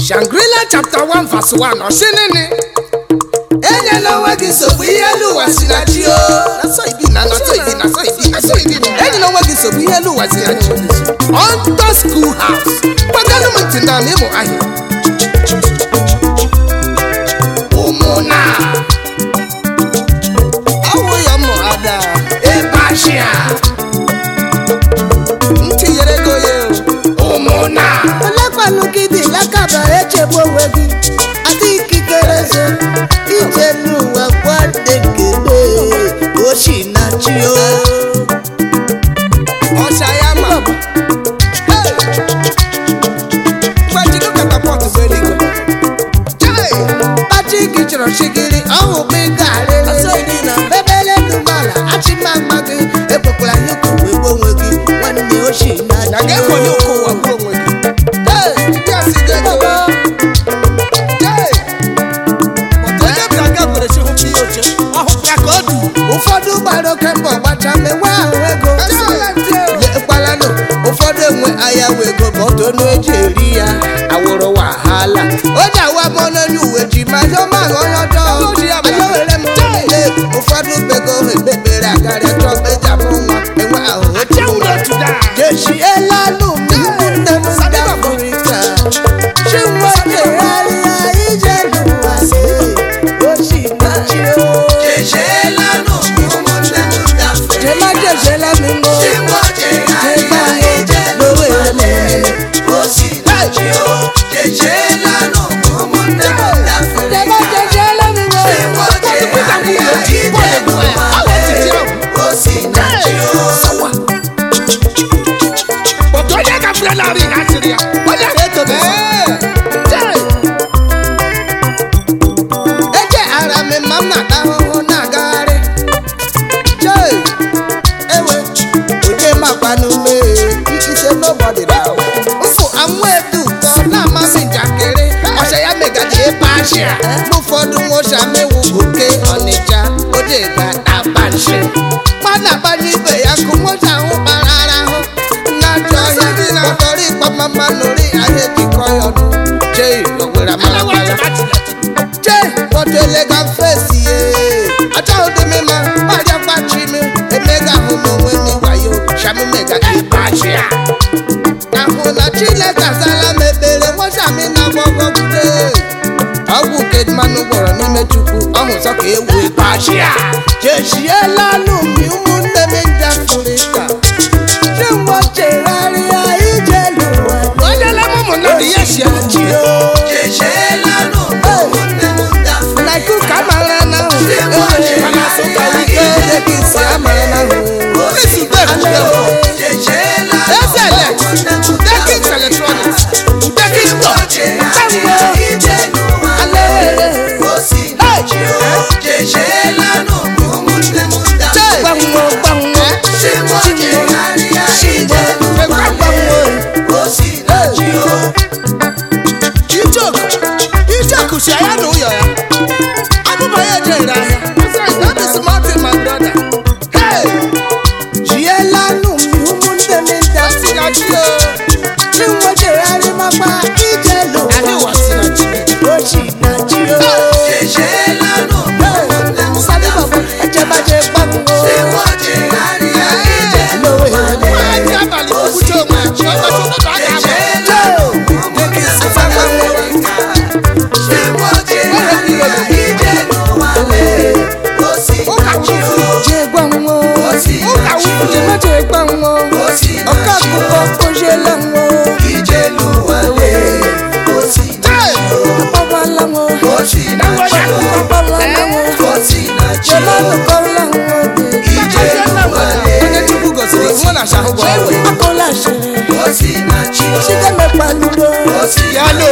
Shangri-La chapter 1 verse 1 ọsị nini enyela onwe gị nsogbu ihe elu ụwa si na chi o na so ibi na na so ibi na so ibi na so ibi enyela onwe gị nsogbu ihe elu ụwa si na chi onto school house gbaganụ m ntị na ịmụ ahịa ụmụna ọwụ ya mụ ada ebe ashịa ntinyere ego ya ụmụna olekwanụ gị dị lakaba echegbu onwe gị adị ikikere zo ije n'ụwa gwadekele ochi na chi o ọcha ya ma gbajido katapọtụ bụ eluigwe Chai! kpachi gị chọrọ chigiri ọhụ bụ ịgarịrị bebele dụmala achịmama gị ekwekwara ya ụkwụ wee gbuo onwe gị nwanne ochi na na chi ga-ekonye ụkọ ụwa bụrụ onwe gị Hey! ndị a si ga ego Chai! Pọtụ onye bịara ga kwere chi hụpụ ihe oche ọ hụpụra ka ọ dị ụfọdụ gbara oke mbọ gbacha mewe ahụ ego lekwalanụ ụfọdụ enwe ahịa wee ego ma ọtụ ọnụ eji eri ya awụrụ wahala onye awa m ọnụ onye uwe ji ma yọ ma ahụ onye ọjọọ anya were m niile ụfọdụ bego ekpekpere agarịa chọọ eji amụ nwa enwe ahụ otu ụlọ jechiela nụ m ụmụnne m ndị afrịka chinwe jegharịa ije n'ụwa si ochi na chi o jema jejela mi mo jema mo lowe mo jema jejela mi mo Pọtụ onye gafere narị ha sịrị ya onye ga-etobe Chai! eje ara mi ma m na-ata ahụhụ na-agagharị jee ewe oje makwa n'ume ise nobody na mfụ amụ edu ụtọ na-amasị njakịrị ọsha ya megaji ebe ashịa mgbe ụfọdụ nwocha mewu oke ọnịcha oje ga-aba nshi mana agbanye ibe ya kụ nwocha ahụ kpara arahụ na-achọ ọhịa dị na ọtọrọ ịkpọ mama nori ahịa ejikọ ya ọnụ jee owere amalakala je kpọtụ elega fesi ye achọghị dị m mma gbaja gbachi m emega ahụ m onwe m wayo sham mega ịgbachi ya ahụ na chineke azala m ekpere nwachami na gbọgọgide ọgwụ kedmanụ gwọrọ n'ime chukwu ọhụ sọ ka ewu ịgbachi ya jechiela nụmi ụmụnne m ndị afrịka chinwe chegharịa ije n'ụwa onye lebe ụmụnna dị ya si chi o na kuka mara na ahụ mana asụka wike ede gị si amara na ahụ Eze elect, Udekins Electronics, Udekins Store, gbanwo gbanwo Ijoku, Ijoku si anya na ụyọ ya. Abụba ya ejere ahịa. That is Martin, my brother. Hey! jiela nụmi ụmụnne m ndị Ọ sị na chi o. chinwe jegharị makwa ije Anyị n'ụwa ụwa si na chi. ochi na chi o sadi bọbọ ejebaje gbanwo lowe Nwaanyị abalị kwukwuche onwe ya. Ụbọchị ụtụtụ a ga-agba. je gbanwo Ụka wuru. jebaje gbanwo ọka akụkọ ojiela nwo Hey! akpọbala nwo akpọbala nwo jemanụkọla nwo Onye Chukwu gọziri, nwa na ashahụ bụ ọrụ ya. akụla shiri chigemekpaludo Ya lo.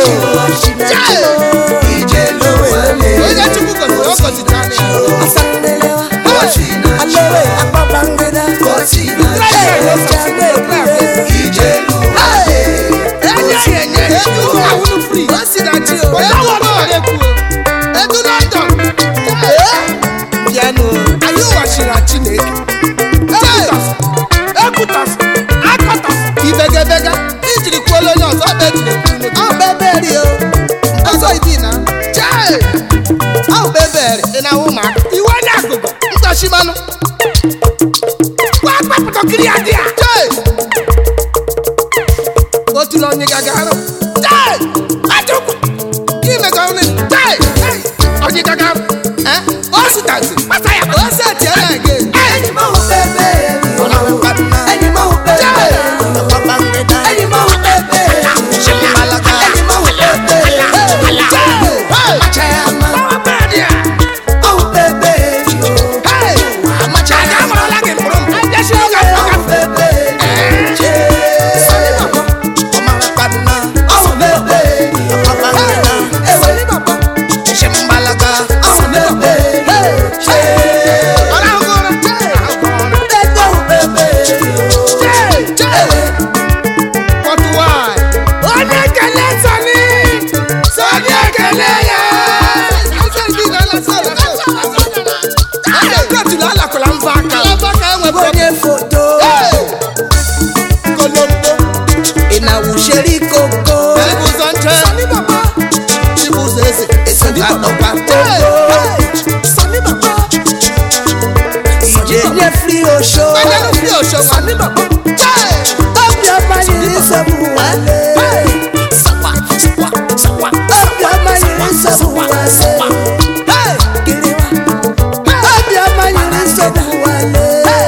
Onye Chukwu gọziri, ọ gọziri anyị. asanlelewa alowe akpọbangida Enye ya enye. Edu ụka wuru free. o si na chi o Onye ọrụ ọrụ ekwu o. Edu London. bịanụ Anyị ụwachiri Chineke. Ekwutas. Ekwutas. Akọtas. Ibegabega. Ijiri kwuola onye ọzọ ọ bụ ejiri ekwu unu gị. ọ beberi o shimanụ gbapụtakiri ya dị ya Jee! otula onye gagarụ Jee! Ajụkwu! imega ọnụ Jee! Hey! onye gagarụ Eh? o sitansi kpata ya o setiela gị Enyi m ahụ bebe Enyi m ahụ bebe Enyi m ahụ bebe Enyi m ahụ bebe Amacha ya ama Ahụ bebe Amacha ya ama Ahụ bebe Ahụ bebe Ewe Ahụ bebe Bebe ahụ bebe Ewe onye ekele sani sani ekele ya onye alakwala mva aka onye foto ị na-awụcheri koko ụzọ nche Chibụzọ eze esoka nọkwa koko ije nye fri osho obiọma yiri nsogbu wale obiọma yiri nsogbu wale Gịrịwa. obiọma yiri nsogbu wale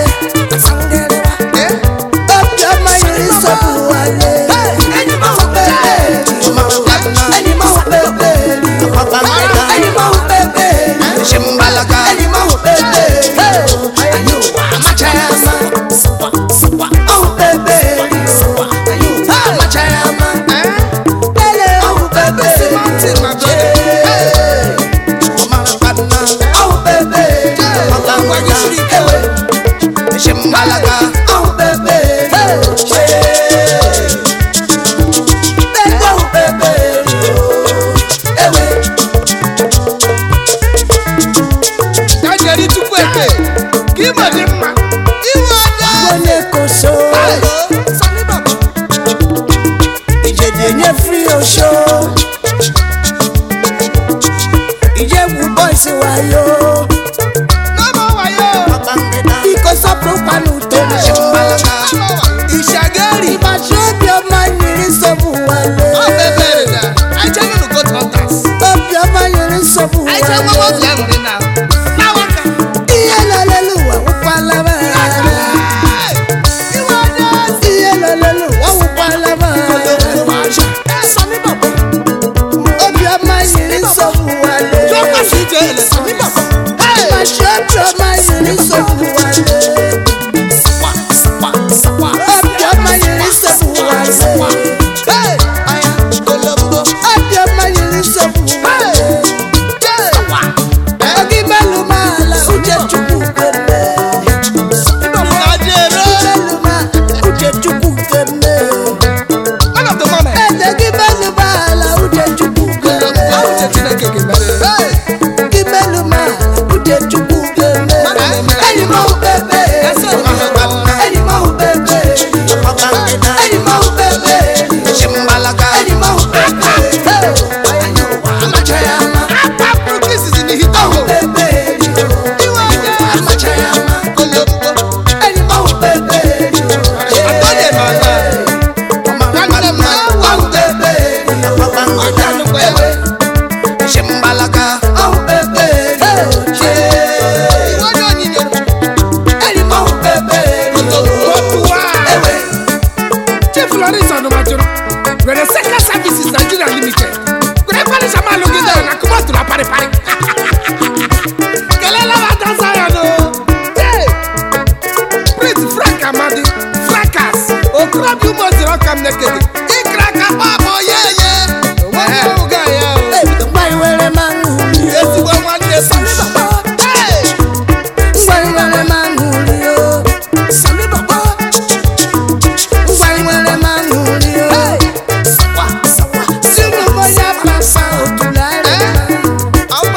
obiọma yiri nsogbu wale enyi m ahụ bebe enyi m ahụ bebe enyi m ahụ bebe enyi m ahụ bebe amacha ya ama ahụ bebe amacha ya ama lele ahụ bebe ahụ bebe ewe ahụ bebe bebe ahụ bebe ewe Kajeri chukwu eke ka ime dị mma iwe ọjọọ onye koso ìjèdè nye free osho ìjẹ̀bù boys wayo n'ọmọ wayo biko sọpụrụkwanụ toro ìṣàgẹ́rì ìbàṣẹ obi ọma nyiri nsogbu wale ọ̀bẹ̀bẹ̀ rẹ̀ àìjẹ́ nínú goat hunters obi ọma nyiri nsogbu àìjẹ́ wale wọ́wọ́ fi ẹ̀hùn nínú àwọn kan. ihe lọlelu wawụkwala m Iwe ọjọọ ihe lọlelu wawụkwala m obi ọma nyiri nsogbu wale tó pàṣẹ ìjọ ẹlẹ́sìn ní bàbá. ìbàṣẹ obi ọma nyiri nsogbu wale. Obiọma yiri nsogbu wale. Obiọma yiri nsogbu wale. Ogi melu maala uche chukwu keme. Melu maala uche chukwu keme. Eze gị melu maala uche chukwu keme. Gị melu maala uche chukwu keme. Enyi m ahụ bebe. Enyi m ahụ bebe. Enyi m ahụ bebe. Enyi m ahụ bebe. Amacha ya ama. Ahụ bebe. Amacha ya ama. Enyi m ahụ bebe. Ahụ bebe. Ahụ bebe. Enyi m ahụ bebe. Ewe. Chief Lawrence Onomajoro, were Seka Services Nigeria Limited. Were kwani sama lungi da na kuma tula pare pare. Kelela wa dansa ya no. Hey! Prince Frank Amadi, Frankas, Okrobi Umozi Okam Nekede. Ikra ka babo ye ye. Owo oga ya o. Ngwari were manguli. Ezigbo nwanne Sami Baba. Hey! Ngwari were manguli o. Ngwari were manguli o. Sinu mo ya pasa otulare.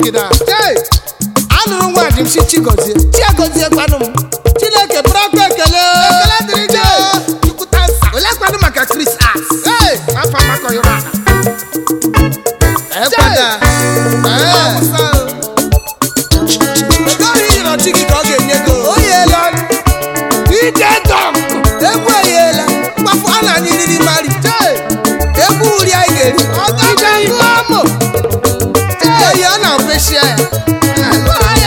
gịda Hey! anụrụ nwa dị m si chigozie chiagozie kwanụ m chineke bụrụ akwa ekele ekele dịrị gị chukwutansa olekwanụ maka chris as Hey! afọ amakọghịrị ala ekwada ego ahụ i nyere ọchị gị ka ọ ga-enye gị o yeela ije dọm egwu eyeela mgbafụ a na anyị riri mari egwu uri anyị ga-eri ije ibe amụ eyi ọ na-afesia ya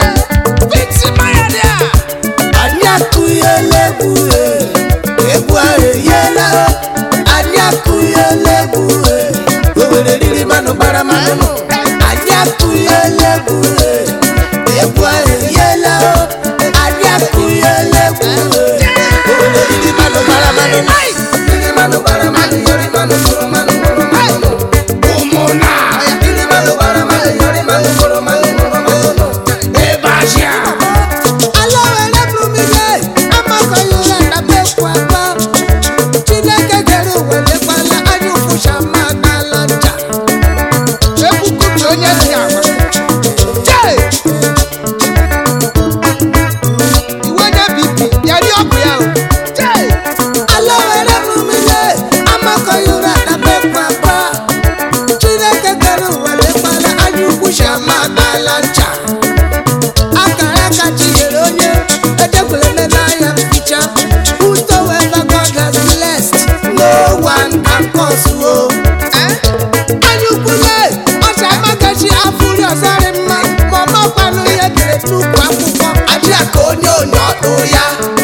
anyị akụghela egwu e, egwu ahụ eyiela anyị akụghela egwu e, o were riri manụ gbara manụ anyị akụghela egwu e, egwu ahụ eyiela anyị akụghela egwu e, o were riri manụ gbara manụ riri manụ gbara manụ yori manụ mụrụ manụ mụrụ manụ ụmụna riri manụ gbara manụ yori manụ mụrụ manụ mụrụ manụ ebe ahịa alawere blumile amakọghịla na bekwa akpa chineke kere ụwa lekwala anya ụfụcha ma gbala ncha ekwukutu onye dị agwa jee iwe onye bibi ya dị ọkụ ya o jee alawere blumile amakọghịla na bekwa akpa chineke kere ụwa lekwala anya ụfụcha ma gbala ncha akara aka chinyere onye edekwere eme n'anya mficha whosoever God has blessed no one can curse o. anyukwule ọcha amagachi afụri ọzarị mma ma ọ makwanụ ihe dere n'ukwu akwụkwọ ajị aka onye onye ọdụ ya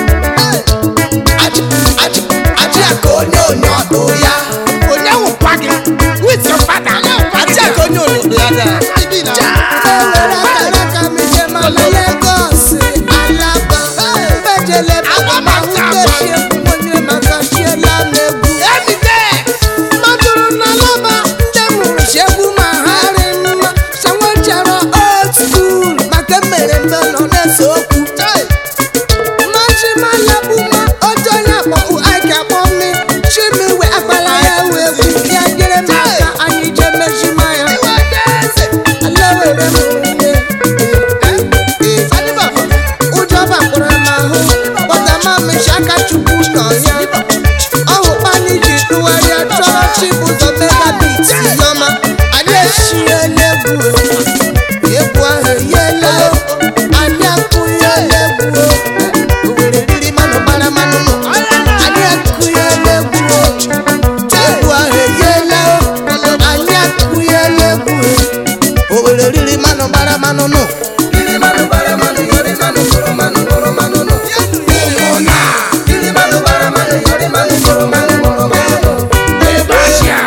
Ajị- ajị- ajị aka onye onye ọdụ ya onye wụkwa gị with your father ajị aka onye onye ọdụ ya dara ewere akara aka m ije mana Lagos Alaba mejele ahụtechi egwu onye maka chiela m egwu matụrụ na laba ndị mụrụ si egwu ma ha rị mma sanwechara old school maka mere mbe nọ na-ese okwu machimalagbuma otu onye akpọ ike akpọ mme chimiwe akpala ya wee egwu ya nyere m aka anyị jee mejima ya alawere m onye ụjọ bakpọrọ m ahụ kpọtama mechi aka chukwu nọ ya ọhụkpani ji tụgharịa chọrọ chibụzọ megabit nọma anyị esiela egwu egwu ahụ eyiela anyị akụnyela egwu owere riri manụ gbara manụ nụ anyị akụnyela egwu egwu ahụ eyiela anyị akụnyela egwu owere riri manụ gbara manụ nụ riri manụ gbara manụ yori manụ mụrụ manụ mụrụ manụ nụ ụmụna riri manụ gbara manụ yori manụ mụrụ manụ mụrụ manụ nụ ebe ahịa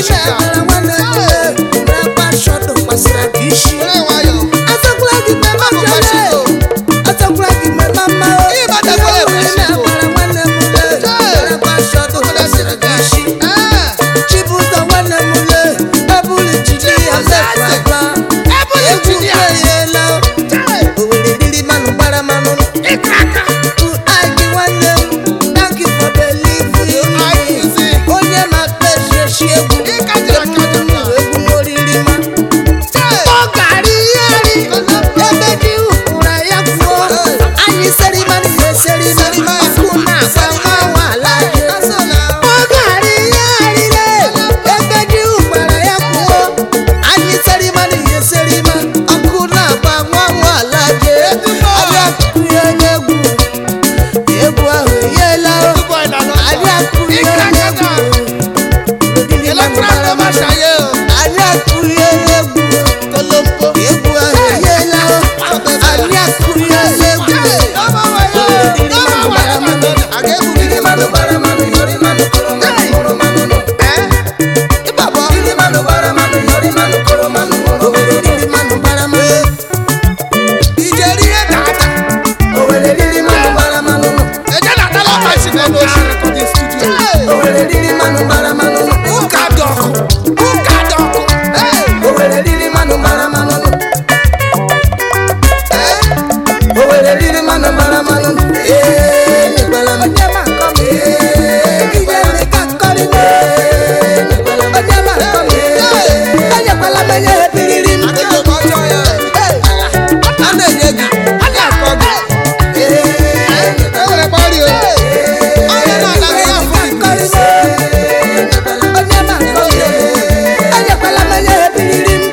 na-agbara nwanne m na-agba shọdụ gbasara gị isi Atakwala gị mgbe mama jere Atakwala gị mgbe mama o Ịbatakwala Ihe ekwesị nwere na-agbara nwanne m na-agba shọdụ gbasara gị isi Chibuzo nwanne m le ebuli jiji ya mefraba egwu eyela owere riri manụ gbara manụ Ike nwanne m thank you for believing me onye ma-akpa eshi egwu egwu moriri ma ọ gara ihe ri ebe dị ụra ya kwuo anyị serimani ya eserima ọkụ na-agba nwa nwaala ọ gara ihe arịre ebe dị ụgbara ya kwuo anyị serimani ya eserima ọkụ na-agba nwa nwaala je abịa kụrie n'egwu egwu ahụ enyela anyị akụrie n'egwu Rodiri manụ bara manụ. anyị akụrie n'egwu egwu ahụ enyela anyị akụrie n'egwu Rodiri manụ bara manụ, yori manụ koro manụ, mụrụ manụ nụ. Rodiri manụ bara manụ, yori manụ koro manụ, mụrụ manụ. Rodiri manụ bara manụ. Owere riri manụ bara manụ nụ. Owere riri manụ bara manụ nụ. Owere riri manụ bara manụ nụ. Owere riri manụ bara manụ nụ. Ee, nyekwala m. Ee, ije ndị ka nkọrị m. Onye ma nkọ m. Enyekwala m enye ebiriri m. Onye ma nkọ m. Enyekwala m enye ebiriri m.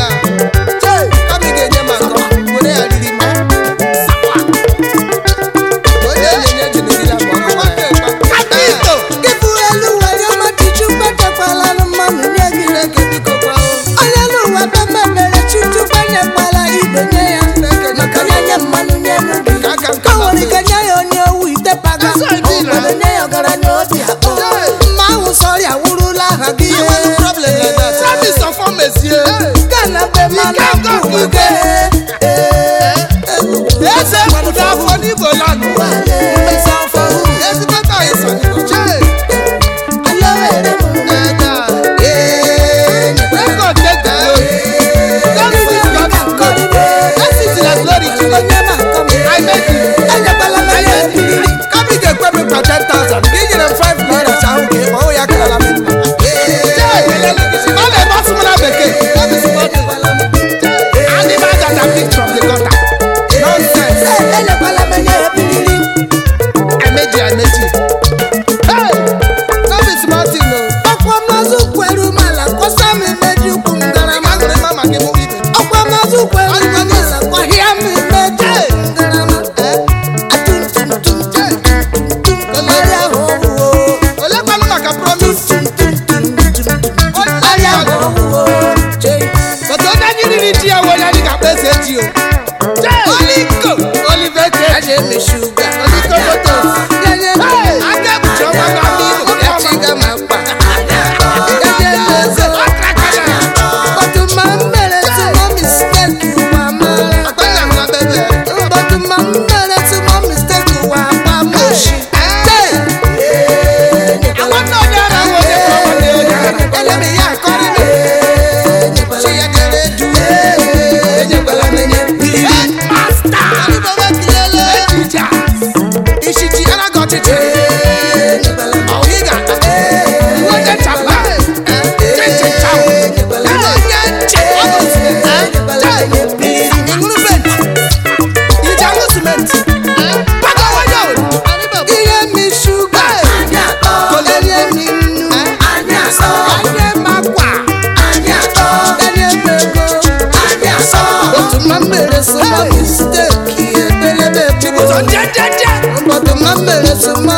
Ibu elu were ọmachi Chukwu echekwala nụ mmanụ nye gị. Onye n'ụwa be mebere Chukwu enyekwala ibe nye ya. Maka na nye mmanụ nye n'ubi. Ka o nwere ike nye ya onye owu ite paga. O nwere nye ya ọgaranya obi akpọ. Mma ahụ sọrịa wụrụla aha gị ihe. Gana be mmanụ akwụ ike. Eze pụrụ afọ n'Igbo land. Ezigbo ka anyị sọ n'Igbo. Chee! Record take the glory. Glory to God. Let's see the glory today. I make you. Kami ga-ekwe m kwa 10,000. Gị nyere m 5 naira ahụ ka ị kpọọ ya karala m mma. Chee! Ọ na-emasị m na bekee. Animal that are picked from the gutter. Nonsense. Emeji emeji. Hey! No be small thing o. Ọkwa mazụ kweru mala kwọsa m imeji ukwu m gara ma Agụrụ mama gị mụ ibe. ọkwa mazụ kweru mala kwahịa m imeji ukwu m gara ma atumtumtum arịa ahụ ọhụụ Olekwanụ maka promise. arịa ahụ ọhụụ But onye anyị riri ji ya wee onye anyị ga-akpa eze ji o. Oliko! Olive Cake. aja eme shuga Oliko Photos. Ganye m Hey! Aka ekpuchi ọnwa gị ama Igbo. ya chiga ma mkpa Ganye m eze Ọkrakara. But ma m mere small mistake ụwa mara Akpanya m na bebe. But ma m mere small mistake ụwa agba m oshi Nwanne onye ara ahụ onye ka ọ nwanne onye ara. Ele m ya akọrị m Chi ya dere du Enyekwala m enye Headmaster. Teachers. Ishichi ara gị ọchịchị Ọhịga. Onye chapa. Chichi chau. Onye nche. Ịṅụrụ bent Iji aṅụ simenti. Paga onye obodo. Ihe mi shuga Enye mi nnu Enye m akwa Enye m ego Otu ma m mere small mistake Ebelebe Ụzọ bụ njejeje. Otu ma m mere small